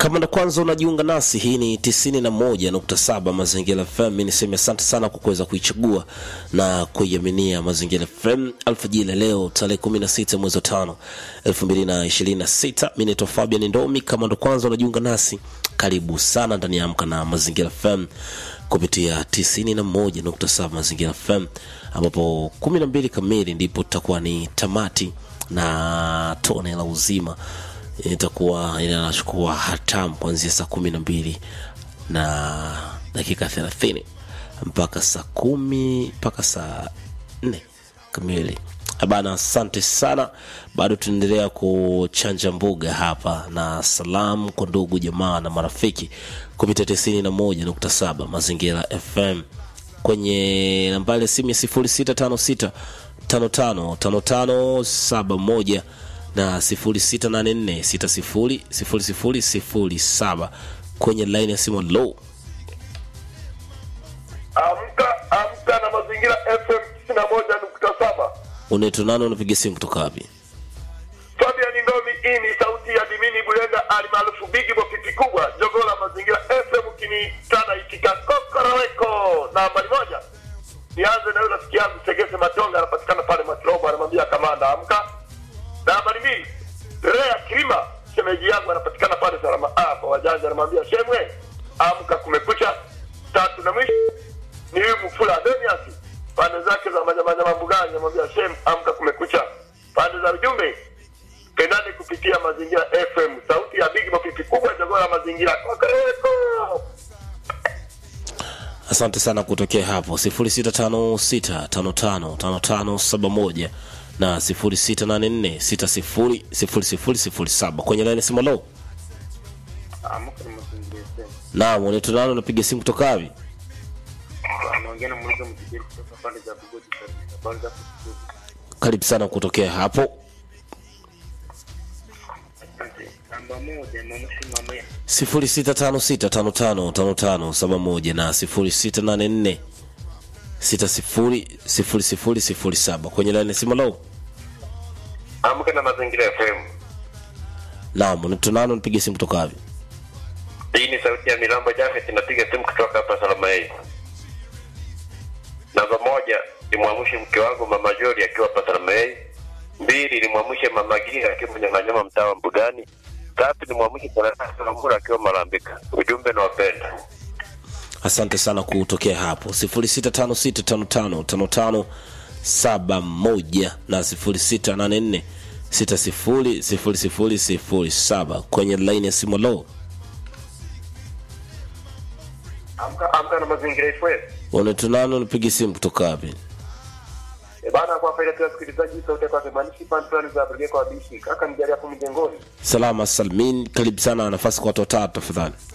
Kama ndo kwanza unajiunga nasi, hii ni 91.7 Mazingira FM. Mimi niseme asante sana kwa kuweza kuichagua na kuiaminia Mazingira FM alfajiri ya leo tarehe 16 mwezi wa 5 2026. Mimi naitwa Fabian Ndomi. Kama ndo kwanza unajiunga nasi, karibu sana ndani ya Amka na Mazingira FM kupitia 91.7 Mazingira FM, ambapo 12 kamili ndipo tutakuwa ni tamati na tone la uzima itakuwa inachukua hatamu kuanzia saa kumi na mbili na dakika thelathini mpaka saa kumi mpaka saa nne kamili bana asante sana bado tunaendelea kuchanja mbuga hapa na salamu kwa ndugu jamaa na marafiki kupitia tisini na moja nukta saba mazingira fm kwenye nambari ya simu ya sifuri sita tano sita tano tano tano tano saba moja na 0684600007 kwenye line ya simu low. Amka amka na mazingira FM 91.7. Unaitwa nani? Unapiga simu kutoka wapi? Fabian Ndomi, hii ni sauti ya Dimini Bulenga alimaarufu Bigi Bofiti kubwa jogoo la mazingira FM ukinitana itika kokoroweko nambari moja. Nianze na yule rafiki yangu Segese Matonga anapatikana pale Matrobo, anamwambia kamanda amka. Nambari mbili Rea Kilima shemeji yangu anapatikana pale Salama hapa wajanja, anamwambia shemwe amka, kumekucha. Tatu na mwisho ni huyu Mfula Denias pande zake za manyamanyama mbugani, anamwambia shem amka, kumekucha. Pande za ujumbe pendane kupitia mazingira FM, sauti ya Big Mapipi kubwa jogoo la mazingira kokoreko. Asante sana kutokea hapo 0656555571 na 0684600007 kwenye line ya simu low. Amka na mazingira FM. Naam, unaitwa nani? Unapiga simu kutoka wapi? Anaongea na mmoja mjibiri kutoka pande za Bugodi kabisa. Pande za Bugodi. Karibu sana kutokea hapo. Asante. Namba moja mamshi mama ya 0656555571 na 0684600007 kwenye line ya simu low. Amka na mazingira FM. Naam, unaitwa nani? Unapiga simu kutoka wapi? Hii ni sauti ya Milambo Jafet, inapiga simu kutoka hapa Salama Yei. Namba moja nimwamshe mke wangu mama Jori akiwa hapa Salama Yei. Mbili nimwamshe mama Gira akiwa Mnyang'anyama mtaa wa Mbugani. Tatu nimwamshe Tanasa Sambura akiwa Malambika. Ujumbe na wapenda. asante sana kutokea hapo 0656555571 na 0684600007 kwenye line ya simu low Amka amka na mazingira FM. unatunano unapiga simu kutoka wapi E bana, kwa faida tu ya wasikilizaji, sauti kwa kimanishi pantani za Brigade kwa bishi kaka, mjali hapo mjengoni. salama salmin karibu sana nafasi kwa watu watatu tafadhali